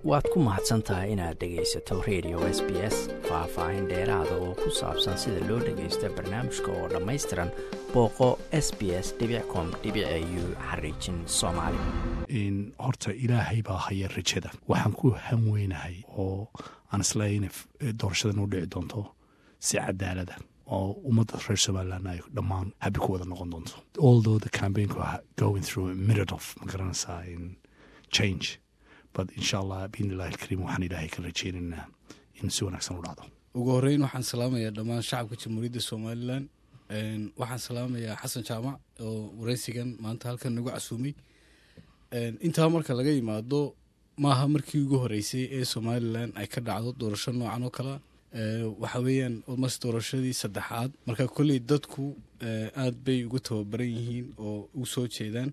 waad ku mahadsan tahay inaad dhegaysato radio s b s faah-faahin dheeraada oo ku saabsan sida loo dhagaysto barnaamijka oo dhammaystiran booqo s b s com u xariijin soomaali horta ilaahay baa haya rajada waxaan ku hanweynahay oo aan isleeya ina doorashadan u dhici doonto si cadaalada oo ummadda reer somalilan ay dhammaan habi ku wada noqon doonto although the campaignku going through a minute of ma garanaysaa in change but insha allah biidnillahi alkariim waxaan ilaahay ka rajeynaynaa in si wanaagsan u dhacdo ugu horeyn waxaan salaamayaa dhammaan shacabka jamhuuriyadda somalilan waxaan salaamayaa xasan jaamac oo wareysigan maanta halkan nagu casuumay intaa marka laga yimaado maaha markii ugu horeysay ee somalilan ay ka dhacdo doorasho noocan oo kalea waxa weeyaan almost doorashadii saddexaad marka kolley dadku aad bay ugu tababaran yihiin oo u soo jeedaan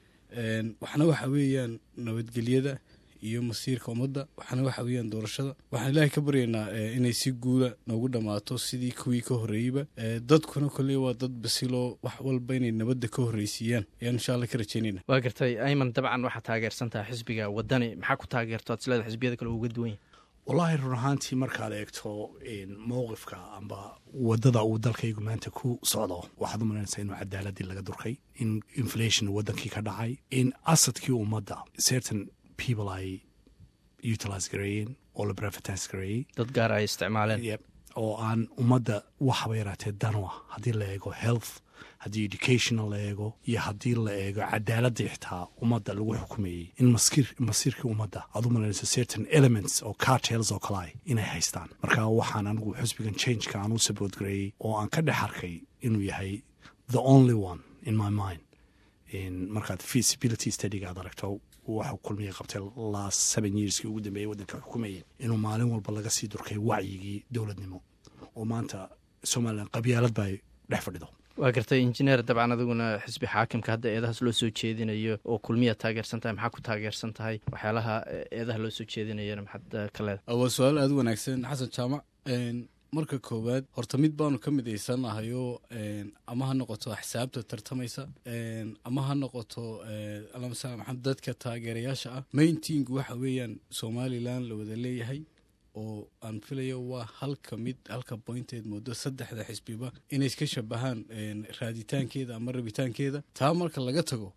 waxna waxa weeyaan nabadgelyada iyo masiirka ummadda waxaana waxa weeyaan doorashada waxaan ilaahay ka baryaynaa inay si guula noogu dhammaato sidii kuwii ka horreeyeyba dadkuna kolley waa dad basiloo wax walba inay nabadda ka horreysiiyaan ayaan insha allah ka rajeynayna waa gartay ayman dabcan waxaad taageersan tahay xisbiga wadani maxaa ku taageerto ad isleeda xisbiyada kale uga duwan yahy wallaahi run ahaantii markaad eegto mowqifka amba wadada uu dalkaygu maanta ku socdo waxaad u malaynaysaa inuu cadaaladii laga durkay in inflation wadankii ka dhacay in asadkii ummadda certain people ay utilise gareeyeen oo la brefatise gareeyey dad gaar ay isticmaaleen oo aan ummadda waxaba yaraatee danwa haddii la eego health haddii educational la eego iyo haddii la eego cadaaladii xitaa ummadda lagu xukumeeyey in masiirkii ummadda aad u malaynayso certain elements oo cartels oo kale inay haystaan marka waxaan anigu xusbigan changeka aan u sabood gareeyey oo aan ka dhex arkay inuu yahay the only one in my mind markaad feasibility studyga aad aragto waxa kulmiya qabtay last seven yearskii ugu dambeeyey waddanka xukumayeen inuu maalin walba laga sii durkay wacyigii dowladnimo oo maanta somalilan qabyaalad ba ay dhex fadhido waa gartay injineer dabcan adiguna xisbi xaakimka hadda eedahaas loo soo jeedinayo oo kulmiya taageersan tahay maxaa ku taageersan tahay waxyaalaha eedaha loo soo jeedinayana maxaad ka leedahay waa su-aal aada u wanaagsan xasan jaamac marka koowaad horta mid baanu ka midaysannahayoo ama ha noqoto xisaabta tartamaysa ama ha noqoto alla masala maxamed dadka taageerayaasha ah maintingu waxa weeyaan somalilan la wada leeyahay oo aan filayo waa halka mid halka boynteed moodo saddexda xisbiba inay iska shabahaan raaditaankeeda ama rabitaankeeda taa marka laga tago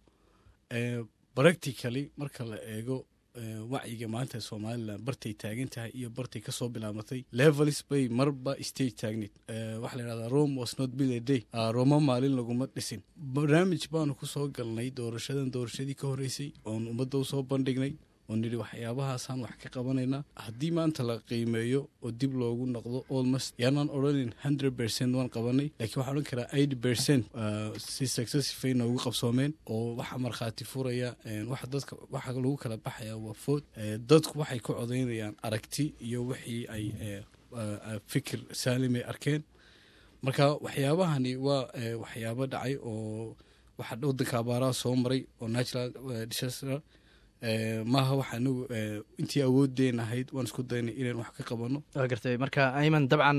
practically marka la eego wacyiga maanta somalilan bartay taagan tahay iyo bartay kasoo bilaabatay levelis bay marba stage taagneed waxaa la yidhahdaa rome was not bill a day roma maalin laguma dhisin barnaamij baanu kusoo galnay doorashadan doorashadii ka horreysay oon ummadda usoo bandhignay oo nidhi waxyaabahaasaan wax ka qabanaynaa haddii maanta la qiimeeyo oo dib loogu noqdo almost yaanaan odhanin hundred percent waan qabanay lakiin waxaan odhan karaa eighty percent si successifay noogu qabsoomeen oo waxaa markhaati furaya waxa dadka waxa lagu kala baxaya waa food dadku waxay ku codaynayaan aragti iyo wixii ay fikir saalimay arkeen marka waxyaabahani waa waxyaabo dhacay oo waxa waddanka abaaraha soo maray oo natural disaster maaha waxa anagu intii awoodeen ahayd waan isku daynay inaan wax ka qabano waa gartay marka ayman dabcan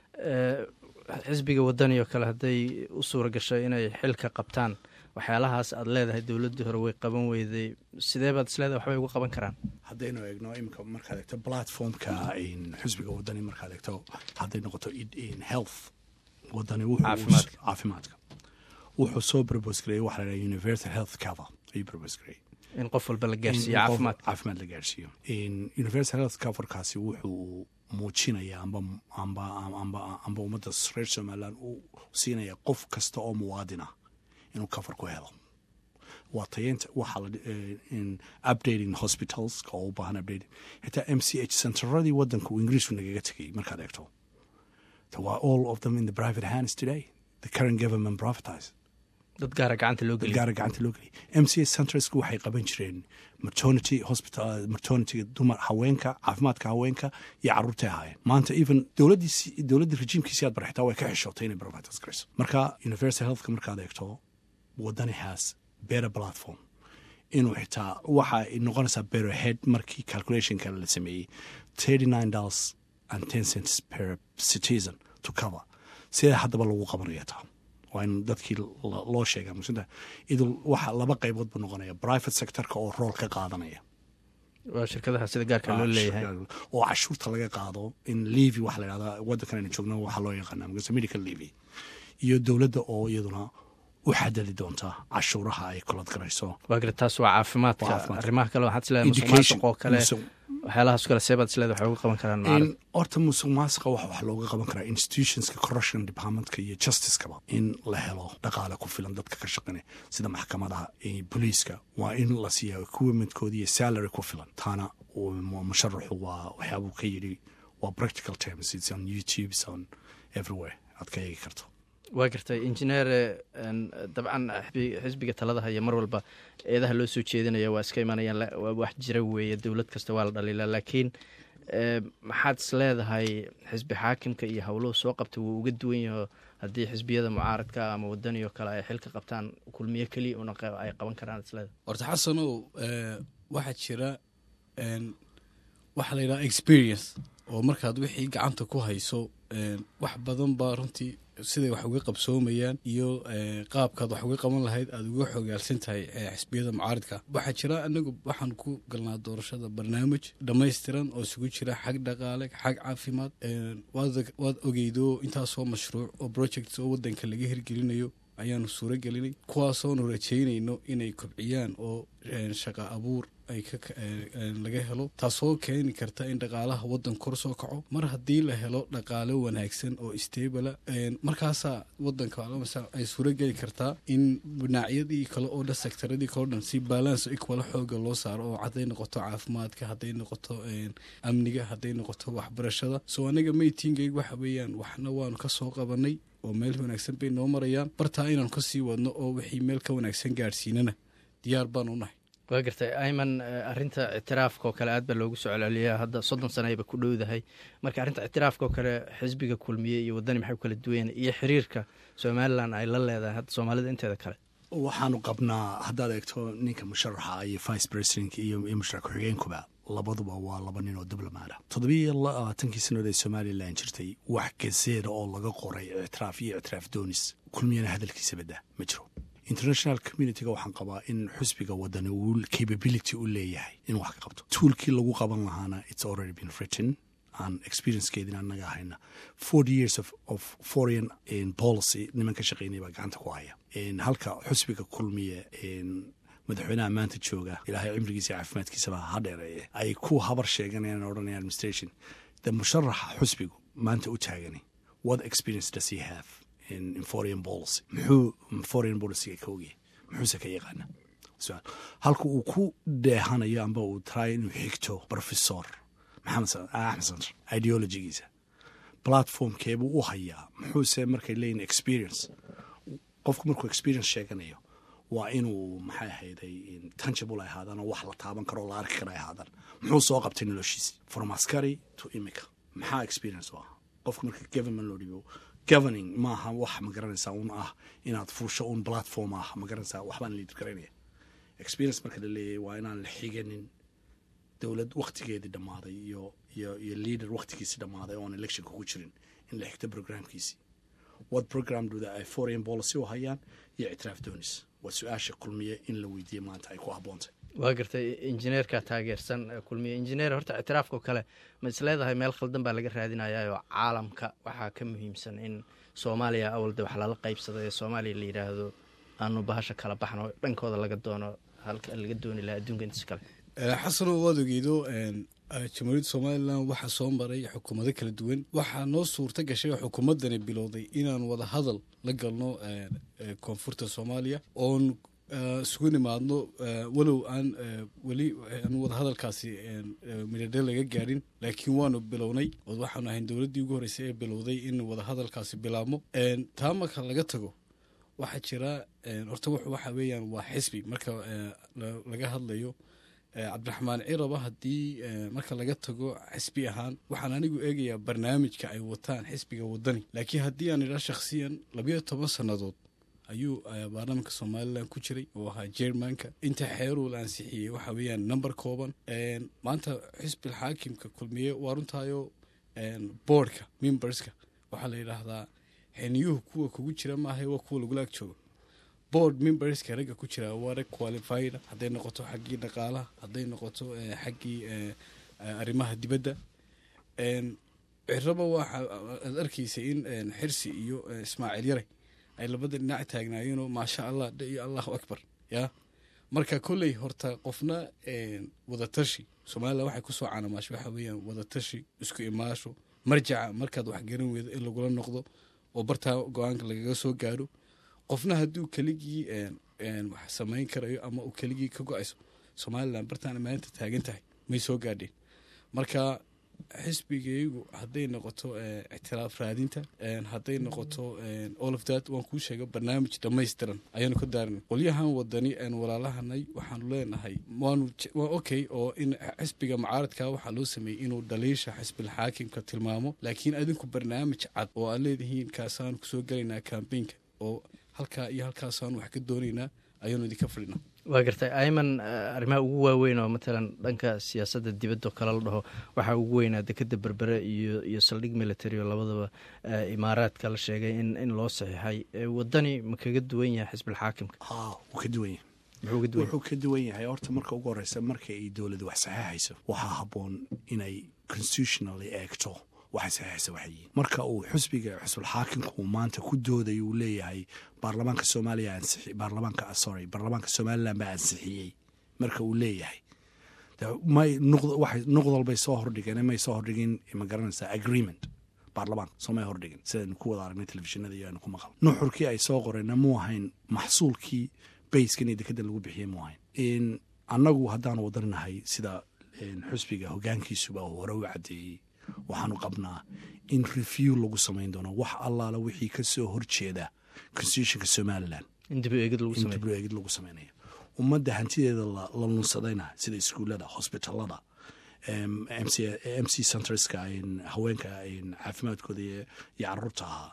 xisbiga wadani oo kale hadday u suura gashay inay xilka qabtaan waxyaalahaas aad leedahay dowladdii hore way qaban weyday sidee baad isleedahay waxbay uga qaban karaan haddaynu eegno imika markaad eegto platformka xisbiga wadani markaad eegto hadday noqoto health wadani caafimaadka wuxuu soo probos gareeyey waxa la dhaha universal health cover ayuu probos gareeyey in qof walba la gaarsiiyo caafimaad caafimaad la gaarsiiyo universal health coverkaasi wuxuu muujinaya amba amba amba amba ummadda reer somaliland uu siinaya qof kasta oo muwaadin ah inuu cover ku helo waa tayeenta waxaa la updating hospitals oo u baahan updating xitaa m c h centeradii waddanka uu ingiriisku nagaga tegay markaad eegto waa all of them in the private hands today the current government privatized dad gaara gacanta loo geliy gaara gacanta loo geliy m c s centreska waxay qaban jireen maternity hospital maternity dumar haweenka caafimaadka haweenka iyo carruurtay ahaayeen maanta even dowladdiisi dowladdii rejiimkiisi aad bar xitaa way ka xishootay inay provides garayso marka universal healthka markaad eegto wadani has better platform inuu xitaa waxa ay noqonaysaa better head markii calculationka la sameeyey thirty nine dollars and ten cents per citizen to cover sidee haddaba lagu qabanaya taa waa in dadkii loo sheega musinta idul waxa laba qaybood buu noqonaya private sectorka oo rool ka qaadanaya waa shirkadaha sida gaarka loo leeyahay oo cashuurta laga qaado in levy waxa la yhahdaa waddankan aynu joogno waxaa loo yaqaana mase medical levy iyo dowladda oo iyaduna u xadadi doonta cashuuraha ay kolad garayso waa garta taas waa caafimaadka caafimaadka. arrimaha kale waxaad isleedahay musuq Education. maasuq oo kale Musuq- waxyaalahaas kale seebaad isleedahay waxay uga qaban karaan in maarad horta musuq maasuqa waxa wax looga qaban karaa institutionska corruption departmentka iyo justicekaba in la helo dhaqaale ku filan dadka ka shaqeynaya sida maxkamadaha iyo booliiska waa in la siiya equipmentkooda iyo salary ku filan taana uu mu- musharaxu waa waxyaabuu ka yidhi waa practical terms it's on youtube it's on everywhere aad ka eegi karto waa gartay injineer een, dabcan xisbi- xisbiga talada haya mar walba eedaha loo soo jeedinaya waa iska imanayaan la- waa wax jira weeye dowlad kasta waa la dhaliilaa laakiin ee, maxaad is leedahay xisbi xaakimka iyo howluhu soo qabta wuu uga duwan yaho haddii xisbiyada mucaaradka ama wadani oo kale ay xilka qabtaan kulmiyo keliya una qa- ay qaban karaan isleedahay horta xasanow eh, waxaa jira een, waxaa la yidhaha experience oo markaad wixii gacanta ku hayso een, wax badan baa runtii siday wax uga qabsoomayaan iyo eh, qaabkaad wax uga qaban lahayd aad uga xogaalsan tahay eh, xisbiyada mucaaridka waxaa jira anagu waxaan ku galnaa doorashada barnaamij dhammaystiran oo isugu jira xag dhaqaale xag caafimaad een, waad waad ogeydo intaasoo mashruuc oo projects oo wadanka laga hirgelinayo ayaanu suuro gelinay kuwaasoonu rajaynayno inay kobciyaan oo een, shaqo abuur ay ka een, een, laga helo taasoo keeni karta in dhaqaalaha wadan kor soo kaco mar haddii la helo dhaqaale wanaagsan oo stabala markaasaa wadanka alamasa ay suuro geli kartaa in dhinacyadii kale oo dhan sektaradii kale o dhan si balance equala xooga loo saaro oo hadday noqoto caafimaadka hadday noqoto een, amniga hadday noqoto waxbarashada so anaga maytingayg waxa weeyaan waxna waanu ka soo qabanay oo meel wanaagsan bay noo marayaan bartaa inaan kasii wadno oo wixii meel ka wanaagsan gaadhsiinana diyaar baan u nahay waa gartay ayman eh, arrinta ictiraafka oo kale aad baa loogu soo celceliyaa hadda soddon sanayba ku dhowdahay marka arrinta ictiraafka oo kale xisbiga kulmiye iyo wadani maxay u kala duwan iyo xiriirka somalilan ay la leedahay hadda soomaalida inteeda kale waxaanu qabnaa haddaad eegto ninka musharaxa iyo vice presidentka iyo iyo musharax ku-xigeenkuba labaduba waa laba nin oo diblomaada toddobiyo labaatankii sannadood ee somalilan jirtay wax gazeeda oo laga qoray ictiraaf iyo ictiraaf doonis kulmiyana hadalkiisa badda ma jiro international communityga waxaan qabaa in xusbiga wadani uu capability u leeyahay inuu wax ka qabto tuulkii lagu qaban lahaana it's already been written aan experiencekeedina annaga ahayna forty years of, of foreign in policy niman ka shaqeynaya baa gacanta ku haya In halka xusbiga kulmiye in madaxweynaha maanta jooga ilaahay cimrigiisa iyo caafimaadkiisaba ha dheereeye ay ku habar sheeganayaan oo odhanaya administration de musharaxa xusbigu maanta u taagani what experience does he have in, in foreign policy muxuu foreign policyga ka ogyahay muxuuse ka yaqaana su-aal halka uu ku dheehanayo amba uu tarayo inuu xigto professor maxamed sa- axmed santar ideologigiisa platformkeebuu u hayaa muxuuse markay leeyihin experience qofku markuu experience sheeganayo waa inuu maxay ahayday tangible ay ahaadaan oo wax la taaban karo oo la arki kara ay ahaadaan muxuu soo qabtay noloshiisi from askari to imika maxaa experience u ah qofka marka government loo dhibo governing maaha wax ma garanaysaa un ah inaad fuusho un platform ah ma garanaysaa waxbaan liid garaynaya experience marka la leeyahay waa inaan la xiganin dowlad waktigeedii dhammaaday iyo iyo iyo leader waktigiisii dhammaaday oon electionka ku jirin in la xigto programkiisii what program do ay foreign policy u hayaan iyo ictiraaf doonis waa su-aasha kulmiye in la weydiiye maanta ay ku haboontay waa gartay injineerka taageersan ee kulmiye injineer horta ictiraafka oo kale ma is leedahay meel khaldan baa laga raadinayaa oo caalamka waxaa ka muhiimsan in soomaaliya awalde wax lala qaybsado ee soomaaliya la yidhaahdo aanu bahasha kala baxno dhankooda laga doono halka laga dooni lahaa adduunka intiis kale xasanoo waad ogeydo jamhuuriyadda somalilan waxaa soo maray xukuumado kala duwan waxaa noo suurta gashay oo xukuumaddani bilowday inaan wada hadal la galno koonfurta soomaaliya oon isugu nimaadno walow aan weli aan wadahadalkaasi midhadhe laga gaadhin laakiin waanu bilownay oo waxaanu ahayn dowladdii ugu horreysay ee bilowday in wadahadalkaasi bilaabmo taa marka laga tago waxaa jira horta wuxu waxa weeyaan waa xisbi marka laga hadlayo cabdiraxmaan ciraba haddii marka laga tago xisbi ahaan waxaan anigu eegayaa barnaamijka ay wataan xisbiga wadani laakiin haddii aan idhaa shakhsiyan labayo toban sannadood ayuu baarlamaanka somalilan ku jiray oo ahaa jermanka inta xeeruu la ansixiyey waxa weeyaan number kooban maanta xisbil xaakimka kulmiye waa runtaayo boardka memberska waxaa la yidhaahdaa xeniyuhu kuwa kugu jira maaha waa kuwa lagula ag joogo board memberska ragga ku jira waa rag qualified hadday noqoto xaggii dhaqaalaha hadday noqoto xaggii arrimaha dibadda ciraba waxa aad arkaysa in xirsi iyo ismaaciil yare ay labada dhinac taagnaayeenoo maasha allah iyo allahu akbar ya marka kolley horta qofna wadatashi somalilan waxay kusoo canamaasho waxa weeyaan wadatashi isku imaasho marjaca markaad wax garan weydo in lagula noqdo oo bartaa go-aanka lagaga soo gaadho qofna hadduu keligii wax samayn karayo ama uu keligii ka go-ayso somalilan bartaana maalinta taagan tahay may soo gaadheen marka xisbigaygu hadday noqoto ictiraaf raadinta hadday noqoto all of that waan kuu sheega barnaamij dhammaystiran ayaanu ka daarin qolyahan wadani walaalahanay waxaanu leenahay waanu okay oo in xisbiga mucaaradka waxaa loo sameeyey inuu dhaliisha xisbil xaakimka tilmaamo laakiin adinku barnaamij cad oo aad leedihiin kaasaanu kusoo gelaynaa kambaynka oo halkaa iyo halkaasaanu wax ka doonaynaa ayaanu idinka fadhinaa waa gartay ayman arrimaha ugu waaweyn oo matalan dhanka siyaasadda dibaddo kale la dhaho waxaa ugu weynaa dekeda berbere iyo iyo saldhig military oo labadaba imaaraadka la sheegay in in loo saxiixay wadani ma kaga duwan yahay xisbilxaakimka wuu ka duwan yahay wuxuu ka duwan yahay horta marka ugu horeysa marka ay dowladda wax saxeexayso waxaa habboon inay constitutionally eegto waxay saxeexaysa waxayiin marka uu xusbiga xusbulxaakimka uu maanta ku dooday uu leeyahay baarlamaanka soomaaliya ansixi baarlamaanka sorry baarlamaanka somaliland baa ansixiyey marka uu leeyahay may waxay nuqdal bay soo hordhigeen may soo hordhigin ma garanaysaa agreement baarlamaanka soomay hordhigin sidaynu ku wada aragnay telefishinada iyo aynu ku maqal nuxurkii ay soo qoreenna muu ahayn maxsuulkii bayskan iyo dekada lagu bixiyey muu ahayn annagu haddaanu wadannahay sida xusbiga hogaankiisuba uu hore u caddeeyey waxaanu qabnaa in review lagu samayn doono wax allaala wixii ka soo horjeeda constitutionka somalilan in dib eegid lagu samaynayo ummadda hantideeda la lunsadayna sida iskuullada hosbitalada m c centreska haweenka caafimaadkooda iyo caruurta ahaa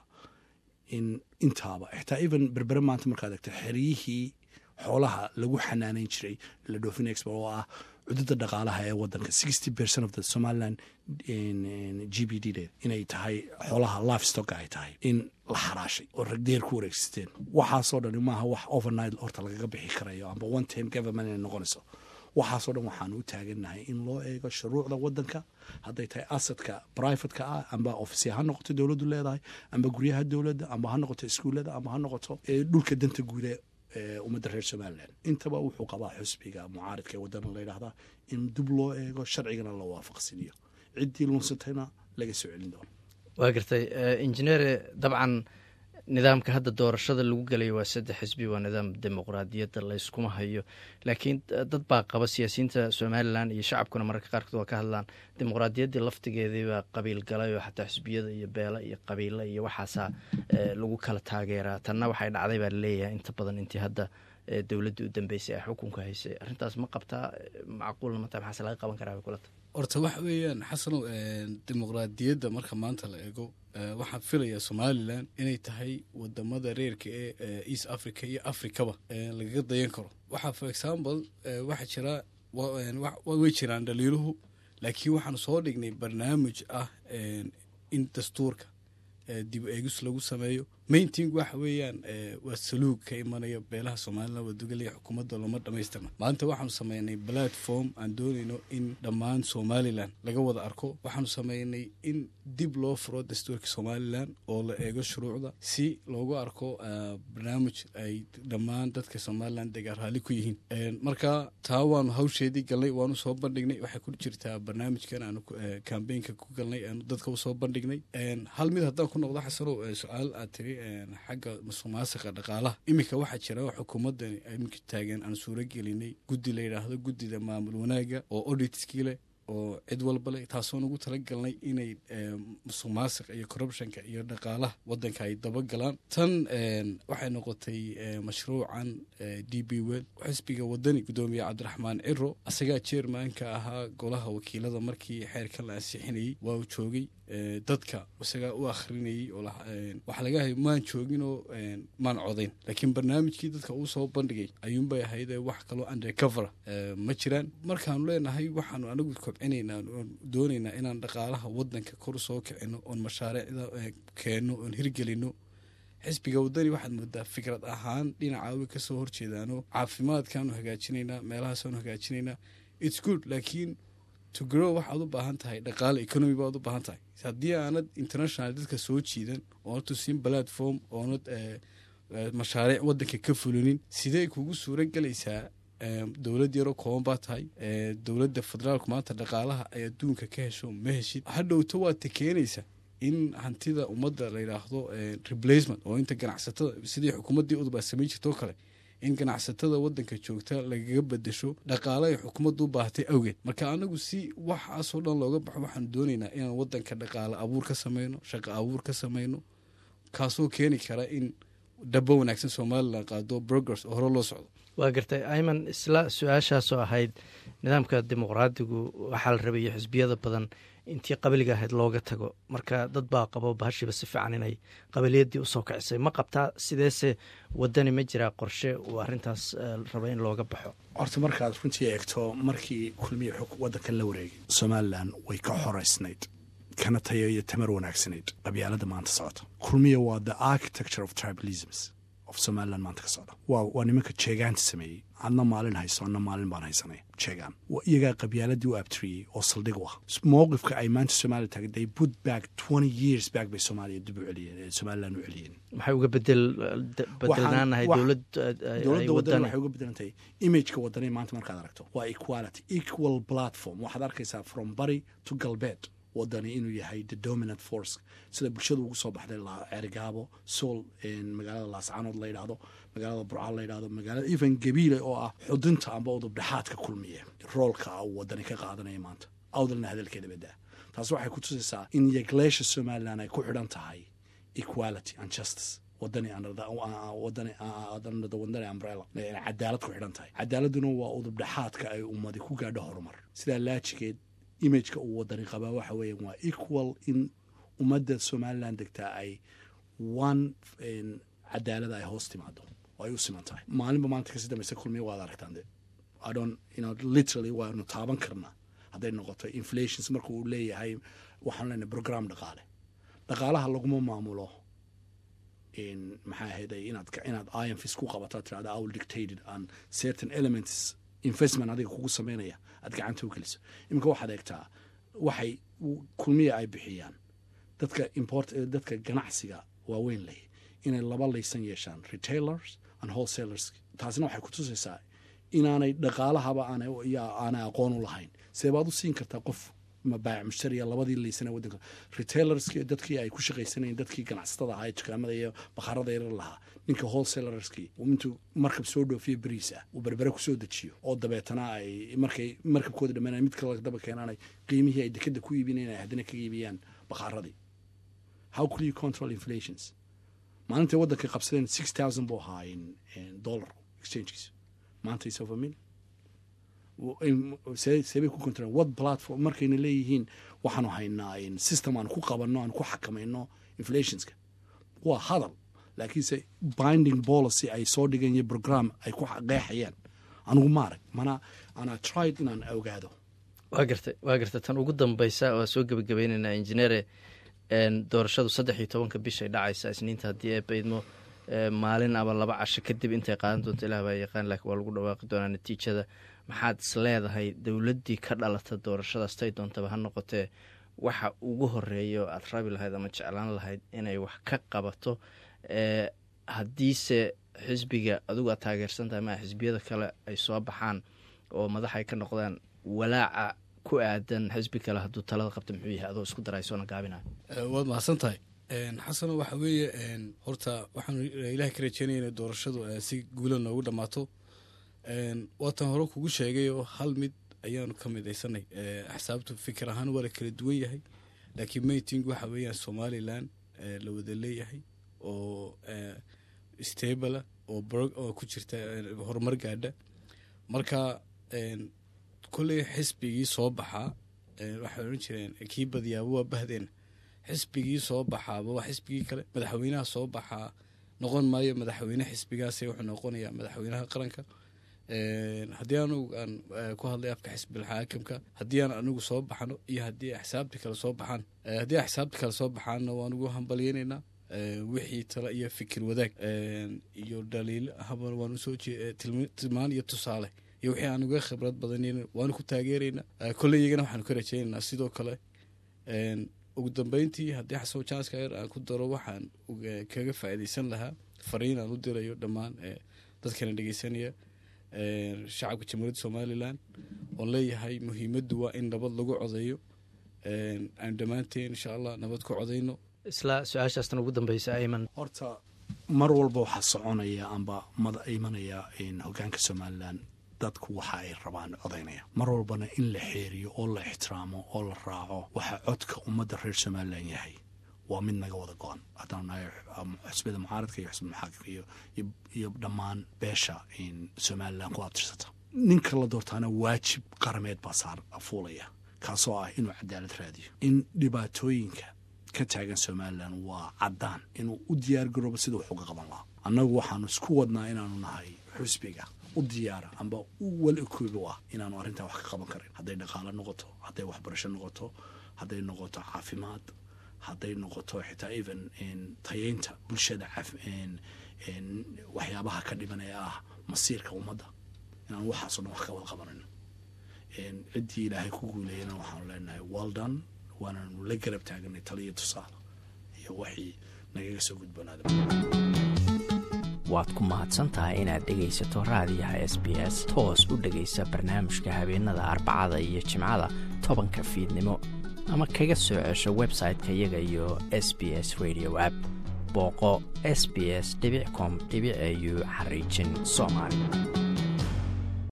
in intaaba xitaa even berbere maanta markaad egto xeryihii xoolaha lagu xanaaneyn jiray la dhoofin expo oo ah cududda dhaqaalaha ee wadanka sixty percent of the somaliland g b d de inay tahay xoolaha life stocka ay tahay in la xaraashay oo ragdeer ku wareegsisteen waxaasoo dhan maaha wax overnight horta lagaga bixi karayo amba one time government inay noqonayso waxaasoo dhan waxaanu u taagannahay in loo eego shuruucda wadanka hadday tahay asadka brivatka ah amba ofisya ha noqoto dowladdu leedahay amba guryaha dowladda amba ha noqoto iskuullada amba ha noqoto dhulka danta guude ummadda reer somalilan intaba wuxuu qabaa xusbiga mucaaridka ee wadana la yidhahdaa in dib loo eego sharcigana la waafaqsiniyo ciddii lunsatayna laga soo celin doono waa gartay injineere dabcan nidaamka hadda doorashada lagu gelayo waa saddex xisbi waa nidaam dimuqraadiyadda layskuma hayo laakiin dad baa qaba siyaasiyiinta somalilan iyo shacabkuna mararka qaarkood waa ka hadlaan dimuqraadiyaddii laftigeediibaa qabiil galay oo xataa xisbiyada iyo beela iyo qabiila iyo waxaasaa lagu kala taageeraa tanna waxay dhacday baa laleeyahay inta badan intii hadda dowladda u dambeysay ay xukunka haysay arrintaas ma qabtaa macquulna mata maxaase laga qaban karaa bay kulata horta waxa weeyaan xasanow dimuqraadiyadda marka maanta la eego waxaan filayaa somalilan inay tahay wadamada reerka ee east africa iyo africaba lagaga dayan karo waxaa for example waxaa jira way jiraan dhaliiluhu laakiin waxaanu soo dhignay barnaamij ah in dastuurka dib eegis lagu sameeyo mainting waxa weeyaan waa saluug ka imanaya beelaha somalilan waa dugalaya xukuumadda looma dhamaystirna maanta waxaanu sameynay platform aan doonayno in dhammaan somalilan laga wada arko waxaanu sameynay in dib loo furo dastuurka somalilan oo la eego shuruucda si loogu arko barnaamij ay dhammaan dadka somalilan degaan raalli ku yihiin marka taa waanu hawsheedii galnay waanu soo bandhignay waxay ku jirtaa barnaamijkan aanu kambeynka ku galnay aanu dadka usoo bandhignay hal mid haddaan ku noqdo xasanow su-aal aad tiri xagga musuqmaasiqa dhaqaalaha iminka waxaa jira xukuumaddan iminka taagan aan suuro gelinay guddi la yidhaahdo guddida maamul wanaaga oo auditskii leh oo cid walba leh taasoon ugu talagalnay inay musuqmaasiqa iyo corruptionka iyo dhaqaalaha waddanka ay dabagalaan tan waxay noqotay mashruucan d b wel xisbiga wadani guddoomiye cabdiraxmaan ciro asagaa jeermanka ahaa golaha wakiilada markii xeerkan la ansixinayey waa uu joogay dadka isagaa u akhrinayey waxaa laga hay maan jooginoo maan codayn laakiin barnaamijkii dadka uu soo bandhigay ayuunbay ahaydee wax kaloo undercover ma jiraan markaanu leenahay waxaanu anagu kobcinaynaa oon doonaynaa inaan dhaqaalaha wadanka kor soo kicino oon mashaariicda keenno oon hirgelino xisbiga wadani waxaad moodaa fikrad ahaan dhinaca way kasoo horjeedaano caafimaadkaanu hagaajinaynaa meelahaasaanu hagaajinaynaa its good laakiin to grow waxaad u baahan tahay dhaqaale economy baad u baahan tahay haddii aanad international dadka soo jiidan oonad tusin platform oonad mashaariic wadanka ka fulinin sidee kugu suura gelaysaa dowlad yaroo kooban baa tahay dowladda federaalku maanta dhaqaalaha ay adduunka ka hesho ma heshid hadhowto waad ta keenaysa in hantida ummadda la yidhaahdo replacement oo inta ganacsatada sidii xukuumaddii udub aa samayn jirtoo kale in ganacsatada wadanka joogta lagaga bedesho dhaqaale ay xukuumaddu u baahatay awgeed marka anagu si waxaasoo dhan looga baxo waxaanu doonaynaa inaan wadanka dhaqaale abuur ka sameyno shaqo abuur ka sameyno kaasoo keeni kara in dhabo wanaagsan somalilan qaado progress oo hore loo socdo waa gartay ayman isla su-aashaasoo ahayd nidaamka dimuqraadigu waxaa la rabayo xisbiyada badan intii qabiliga ahayd looga tago marka dad baa qabo bahashiiba si fiican inay qabiliyaddii usoo kicisay ma qabtaa sideese wadani ma jiraa qorshe uu arrintaas raba in looga baxo horta markaad runtii eegto markii kulmiya xog waddankan la wareegay somalilan way ka xoraysnayd kana tayo iyo tamar wanaagsanayd qabyaalada maanta socota kulmiya waa the architecture of tribalisms of somalilan maanta ka socda waa waa nimanka jeegaanta sameeyey adna maalin hayso adna maalin baan haysanay jeegaan iyagaa qabyaaladii u abtiriyey oo saldhig u ah mowqifka ay maanta somalia taagay they put back twenty years back bay soomaaliya dib u celiyeen somalilan u celiyeen maxay uga bedel bedelnaanahay dowlad dowladda wadani waxay uga bedelantahay imageka wadani maanta markaad aragto waa equality equal platform waxaad arkaysaa from bari to galbeed wadani inuu yahay the dominant force sida bulshada ugu soo baxday ceerigaabo sool magaalada laascaanood la yidhaahdo magaalada burcaal la yidhahdo magaalada even gabiile oo ah xudunta amba udub dhexaadka kulmiya roolka uu wadani ka qaadanaya maanta awdalna hadalkeeda badaa taas waxay ku tusaysaa in yegleesha somalilan ay ku xidhan tahay equality and justice wadani wadani wadani umbrella cadaalad ku xidhan tahay cadaaladuna waa udub dhexaadka ay ummadi ku gaadho horumar sidaa laajigeed imageka uu wadani qabaa waxa weeya waa equal in ummadda somalilan degtaa ay one cadaalada ay hoos timaado oo ay u siman tahay maalinba maanta kasii dambaysa kulmiya waad aragtaan de adon ino literally waanu taaban karnaa hadday noqoto inflations marka uu leeyahay waxaan leenahay program dhaqaale dhaqaalaha laguma maamulo maxaa ahayday inaad inaad imfis ku qabato tirahda i will dictated on certain elements investment adiga kugu sameynaya aad gacanta u geliso iminka waxaad eegtaa waxay kulmiya ay bixiyaan dadka import dadka ganacsiga waaweyn leh inay laba laysan yeeshaan retailers and wholesalers taasina waxay ku tusaysaa inaanay dhaqaalahaba aanay aqoon u lahayn seebaad u siin kartaa qof mabaac mushtariya labadii laysana wadanka retailerski dadkii ay ku shaqaysanayeen dadkii ganacsatada ahaa ee dukaamada iyo bakhaarada yarar lahaa ninka wholesalerskii intuu markab soo dhoofiyo beriis ah uu berbere kusoo dejiyo oo dabeetana ay markay markabkooda dhammaanay mid kale daba keenaanay qiimihii ay dekada ku iibinayn ay haddana kaga iibiyaan bakhaaradii how could you control inflations maalintay waddankay qabsadeen six thousand buu ahaa dollar exchangekiisu maanta is over million seebay ku control what platform markayna leeyihiin waxaanu haynaa system aan ku qabanno aan ku xakamayno inflationska waa hadal laakiinse binding policy ay soo dhigeen iyo program ay ku qeexayaan anigu maarag mana ana tried inaan ogaado waa gartay waa gartay tan ugu dambeysa waa soo gebagabaynaynaa injineere doorashadu saddex iyo tobanka bishay dhacaysa isniinta haddii ay baydmo maalin ama laba casho kadib intay qaadan doonto ilah baa yaqaan laakiin waa lagu dhawaaqi doonaa natiijada maxaad is leedahay dowladdii ka dhalata doorashadaas tay doontaba ha noqotee waxa ugu horeeya oo aad rabi lahayd ama jeclaan lahayd inay wax ka qabato haddiise xisbiga adigu aad taageersan tahay maa xisbiyada kale ay soo baxaan oo madax ay ka noqdaan walaaca ku aadan xisbi kale hadduu talada qabta muxuu yahay adoo isku daraysoona gaabinayo waad mahadsan tahay xasano waxa weeye horta waxaanu ilahay ka rajeynaya inay doorashadu si guula noogu dhammaato waatan hore kugu sheegay oo hal mid ayaanu ka midaysanay axsaabtu fikir ahaan waa la kala duwan yahay laakiin mayting waxa weeyaan somalilan la wada leeyahay oo stabla oo ku jirta horumar gaadha marka kolley xisbigii soo baxaa waxay odhan jireen kii badiyaaba waa bahdeena xisbigii soo baxaaba waa xisbigii kale madaxweynaha soo baxaa noqon maayo madaxweyne xisbigaase wuxuu noqonayaa madaxweynaha qaranka haddii anugu aan ku hadlay afka xisbilxaakimka haddii aan anigu soo baxno iyo haddii axsaabta kale soo baxaan haddii axsaabta kale soo baxaanna waan ugu hambalyeynaynaa wixii talo iyo fikir wadaag iyo dhaliil habal waan usoo tilmaan iyo tusaale iyo wixii aan uga khibrad badann waanu ku taageeraynaa kolley iyagana waxaanu ka rajaynaynaa sidoo kale ugu dambeyntii haddii xasan janska yar aan ku daro waxaan kaga faa'iidaysan lahaa fariin aan u dirayo dhammaan dadkana dhegeysanaya shacabka jamhuuriyadda somalilan oon leeyahay muhiimaddu waa in nabad lagu codeeyo aan dhammaanteen insha allah nabad ku codayno isla su-aashaastan ugu dambeysa ayman horta mar walba waxaa soconaya amba mada imanaya hogaanka somalilan dadku waxa ay rabaan codaynaya mar walbana in la xeeriyo oo la ixtiraamo oo la raaco waxa codka ummadda reer somalilan yahay waa mid naga wada go-an haddaan nahay xusbiyada mucaaradka iyo xusbiyada maxaakimka iyo dhammaan beesha somalilan ku abtirsata ninka la doortaana waajib qarameed baa saar fuulaya kaasoo ah inuu cadaalad raadiyo in dhibaatooyinka ka taagan somalilan waa caddaan inuu u diyaar garoobo sida wax uga qaban lahaa annagu waxaanu isku wadnaa inaanu nahay xusbiga u diyaara amba u wal ekoobi ah inaanu arrintaa wax ka qaban karin hadday dhaqaalo noqoto hadday waxbarasho noqoto hadday noqoto caafimaad hadday noqoto xitaa even tayeynta bulshada waxyaabaha ka dhiban ee ah masiirka ummadda inaanu waxaaso dhan wax ka wada qabanayno ciddii ilaahay ku guuleeyana waxaanu leenahay waldan waanaanu la garab taaganay taliyo tusaale iyo waxii nagaga soo gudboonaada waad ku mahadsan tahay inaad dhegaysato raadiyaha s b s toos u dhegaysa barnaamijka habeenada arbacada iyo jimcada tobanka fiidnimo ama kaga soo cesho website-ka iyaga iyo s b s radio app booqo s b s com au xariijin soomaali